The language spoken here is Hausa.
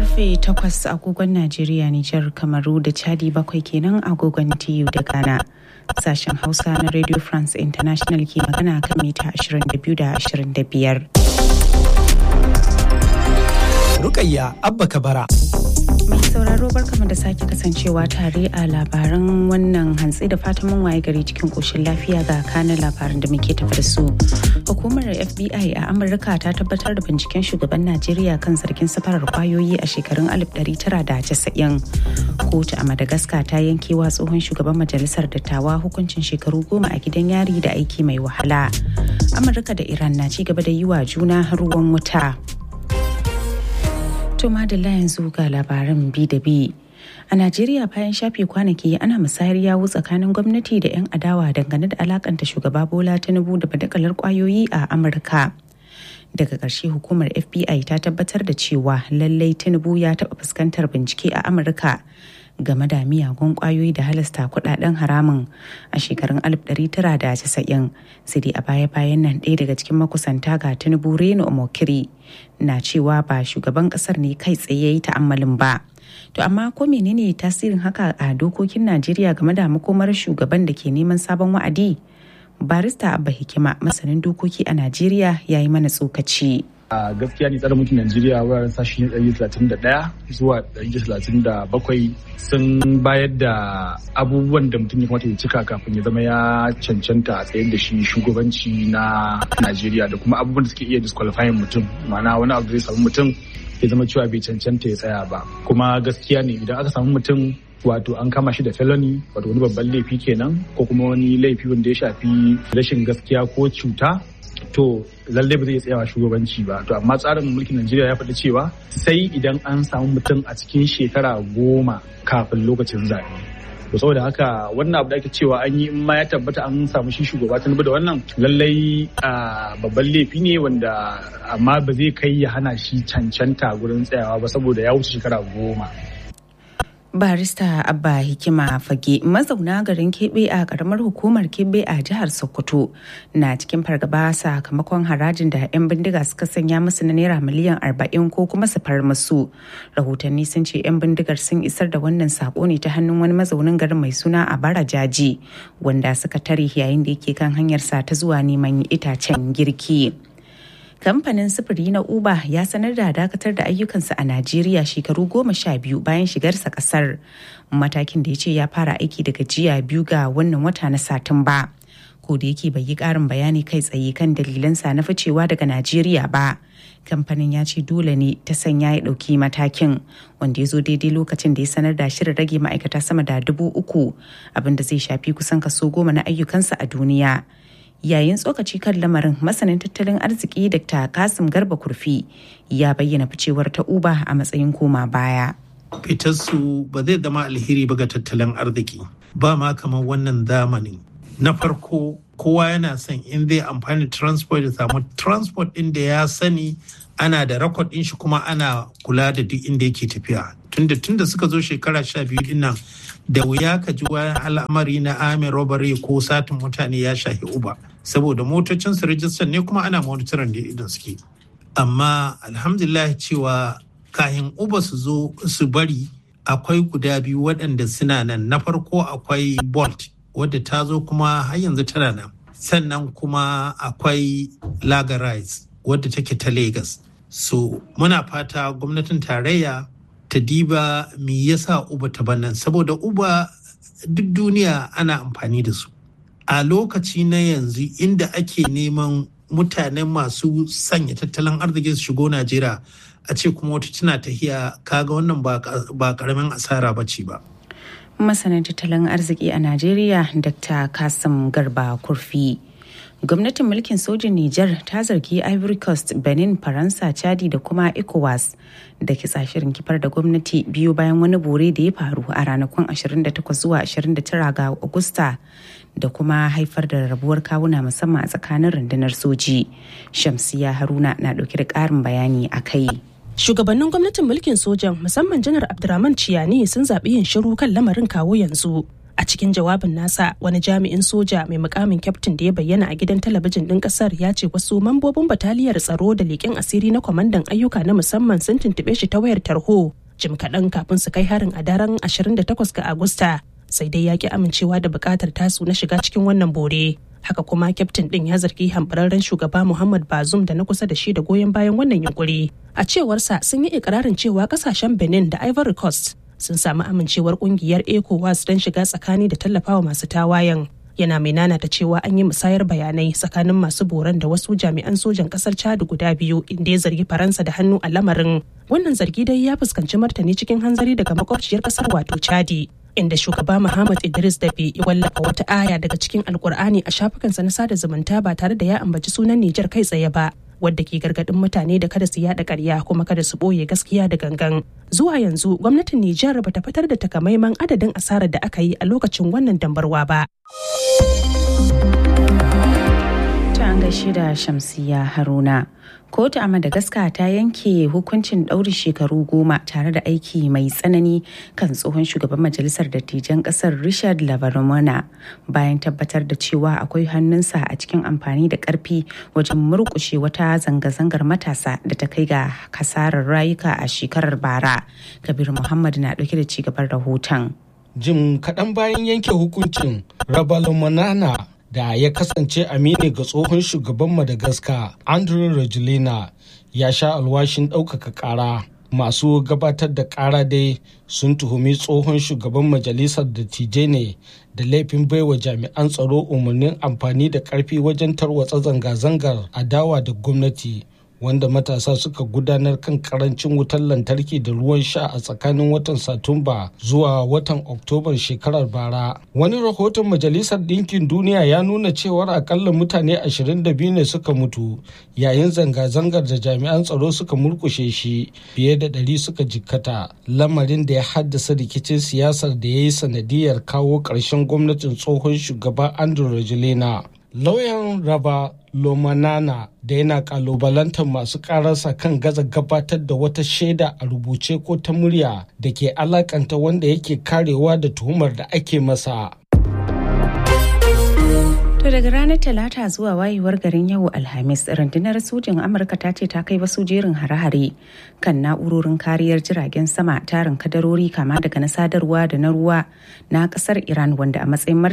karfe 8 agogon Najeriya, Nijar, Kamaru da Chadi bakwai kenan agogon TU da Ghana. Sashen Hausa na Radio France International ke magana kan mita 22 da 25. Rukayya Abba Kabara. Mai sauraro barkama da sake kasancewa tare a labaran wannan hantsi da fatan mun waye gari cikin koshin lafiya ga kanin labaran da muke tafi da su. Hukumar FBI a Amurka ta tabbatar da binciken shugaban Najeriya kan zargin safarar kwayoyi a shekarun 1990. Kotu a Madagascar ta yankewa tsohon shugaban majalisar dattawa hukuncin shekaru goma a gidan yari da aiki mai wahala. Amurka da Iran na ci gaba da yi wa juna ruwan wuta. To madalla yanzu ga labaran bi da bi. A Najeriya bayan shafe kwanaki ana musayar yawu tsakanin gwamnati da 'yan adawa dangane da alakanta shugaba Bola Tinubu da badakalar kwayoyi a Amurka. Daga ƙarshe hukumar FBI ta tabbatar da cewa lallai Tinubu ya taɓa fuskantar bincike a Amurka game da miyagun kwayoyi da halasta kudaden haramun a shekarun 1990 sai dai a baya-bayan nan ɗaya daga cikin makusanta ga tinubu reno omokiri na cewa ba shugaban kasar ne kai tsaye yi ta'ammalin ba to amma ko menene tasirin haka a dokokin najeriya game da makomar shugaban da ke neman sabon wa'adi barista abba hikima masanin dokoki a najeriya ya yi mana tsokaci a gaskiya ne tsarin mulkin Najeriya wuraren sashi 131 zuwa 137 sun bayar da abubuwan da mutum ya kamata ya cika kafin ya zama ya cancanta a tsayar da shi shugabanci na Najeriya da kuma abubuwan da suke iya disqualifying mutum ma'ana wani abu da zai samu mutum ya zama cewa bai cancanta ya tsaya ba kuma gaskiya ne idan aka samu mutum wato an kama shi da felony wato wani babban laifi kenan ko kuma wani laifi wanda ya shafi rashin gaskiya ko cuta to lallai ba zai tsayawa shugabanci ba to amma tsarin mulkin Najeriya ya faɗi cewa sai idan an samu mutum a cikin shekara goma kafin lokacin zaɓe to saboda haka wannan abu da ake cewa an yi in ma ya tabbata an samu shi shugaba ta da wannan lallai babban laifi ne wanda amma ba zai kai ya hana shi cancanta gurin tsayawa ba saboda ya wuce shekara goma barista abba hikima fage mazauna garin kebe a karamar hukumar kebe a jihar sokoto na cikin fargaba sakamakon harajin da 'yan bindiga suka sanya musu na naira miliyan 40 ko kuma su far musu rahotanni sun ce 'yan bindigar sun isar da wannan sako ne ta hannun wani mazaunin garin mai suna a bara jaji wanda suka tare yayin da yake kan hanyarsa ta zuwa neman itacen girki. kamfanin sufuri na uber ya sanar da dakatar da ayyukansa a najeriya shekaru goma sha biyu bayan shigarsa kasar matakin da ya ce ya fara aiki daga jiya biyu ga wannan wata na satumba ko da yake bai yi karin bayani kai tsaye kan dalilansa na ficewa daga najeriya ba kamfanin ya ce dole ne ta sanya ya ɗauki matakin wanda ya zo daidai lokacin da ya sanar da shirin rage ma'aikata sama da dubu uku abinda zai shafi kusan kaso goma na ayyukansa a duniya yayin tsokaci kan lamarin masanin tattalin arziki dr kasim garba kurfi ya bayyana ficewar ta uba a matsayin koma baya fitarsu ba zai zama alheri ba ga tattalin arziki ba ma kamar wannan zamani na farko kowa yana son in zai amfani transport ya samu transport ɗin da ya sani ana da rakod ɗin shi kuma ana kula da duk inda yake tafiya tunda tunda suka zo shekara sha biyu din nan da wuya ka ji wani al'amari na amin robbery ko satin mutane ya shahi uba saboda motocin su rijistar ne kuma ana monitorin da idan suke amma alhamdulillah cewa kayan uba su zo su bari akwai guda biyu waɗanda suna nan na farko akwai bolt wadda ta zo kuma har yanzu tana nan sannan kuma akwai lagarize wadda take ta lagos so muna fata gwamnatin tarayya ta diba me yasa uba ta bannan saboda uba duk duniya ana amfani da su a lokaci na yanzu inda ake neman mutanen masu sanya tattalin arziki su shigo najeriya a ce kuma wata tana tahiya kaga wannan ba karamin asara ba ce ba masanin tattalin arziki a najeriya dr kasim garba kurfi gwamnatin mulkin sojin Nijar ta zargi Ivory Coast, Benin, Faransa, Chadi da kuma ECOWAS da ke shirin kifar da gwamnati biyu bayan wani bore da ya faru a ranakun 28 zuwa 29 ga Agusta da kuma haifar da rabuwar kawuna musamman a tsakanin rundunar soji. Shamsiya Haruna na dauke da ƙarin bayani a kai. Shugabannin gwamnatin mulkin sojan musamman janar Abdurrahman Ciyani sun zaɓi yin shiru kan lamarin kawo yanzu. a cikin jawabin nasa wani jami'in soja mai mukamin kyaftin da ya bayyana a gidan talabijin ɗin ƙasar ya ce wasu mambobin bataliyar tsaro da leƙen asiri na kwamandan ayyuka na musamman sun tuntuɓe shi ta wayar tarho jim kaɗan kafin su kai harin a daren 28 ga agusta sai dai ya ki amincewa da buƙatar tasu na shiga cikin wannan bore haka kuma kyaftin ɗin ya zargi hambararren shugaba muhammad bazum da na kusa da shi da goyon bayan wannan yunkuri a cewarsa sun yi ikirarin cewa ƙasashen benin da ivory coast sun samu amincewar kungiyar ecowas don shiga tsakani da tallafawa masu tawayen yana mai nanata cewa an yi musayar bayanai tsakanin masu boran da wasu jami'an sojan kasar chad guda biyu inda ya zargi faransa da hannu a lamarin wannan zargi dai ya fuskanci martani cikin hanzari daga makwabciyar kasar wato chadi inda shugaba Muhammad Idris Dabe ya wallafa wata aya daga cikin Alkur'ani a shafukansa na sada zumunta ba tare da ya ambaci sunan Nijar kai tsaye ba wadda ke gargadin mutane da kada su yada karya kuma kada su boye gaskiya da gangan. Zuwa yanzu gwamnatin Nijar bata fitar da takamaiman adadin asarar da aka yi a lokacin wannan dambarwa ba. Ta an gaishe da Shamsiya Haruna. kotu a madagascar ta yanke hukuncin ɗauri shekaru goma tare da aiki mai tsanani kan tsohon shugaban majalisar dattijan ƙasar richard lavarmona bayan tabbatar da cewa akwai hannunsa a cikin amfani da ƙarfi wajen murƙushe wata zanga-zangar matasa da ta kai ga kasarar rayuka a shekarar bara kabir muhammad na ɗauke da cigaban rahoton jim kaɗan bayan yanke hukuncin rabalomanana da ya kasance amini ga tsohon shugaban madagascar andrew rajulina ya sha alwashin ɗaukaka ƙara masu gabatar da ƙara dai sun tuhumi tsohon shugaban majalisar dattijai ne da laifin baiwa jami'an tsaro umarnin amfani da ƙarfi wajen tarwatsa zanga-zangar adawa da gwamnati wanda matasa suka gudanar kan karancin wutar lantarki da ruwan sha a tsakanin watan satumba zuwa watan oktobar shekarar bara wani rahoton majalisar ɗinkin duniya ya nuna cewar akalla mutane 22 ne suka mutu yayin zanga-zangar da jami'an tsaro suka murkushe shi fiye da ɗari suka jikkata lamarin da ya haddasa rikicin siyasar da ya yi sanadiyar kawo ƙarshen gwamnatin tsohon shugaba andrew rajulina lauyan raba lomanana da yana kalubalantar masu kararsa kan gaza gabatar da wata shaida a rubuce ko ta murya da ke alakanta wanda yake karewa da tuhumar da ake masa To daga ranar Talata zuwa wayewar garin yau Alhamis, rundunar sojin Amurka ta ce ta kai wasu jerin hare-hare kan na'urorin kariyar jiragen sama tarin kadarori kama daga na sadarwa da na ruwa na kasar Iran wanda a matsayin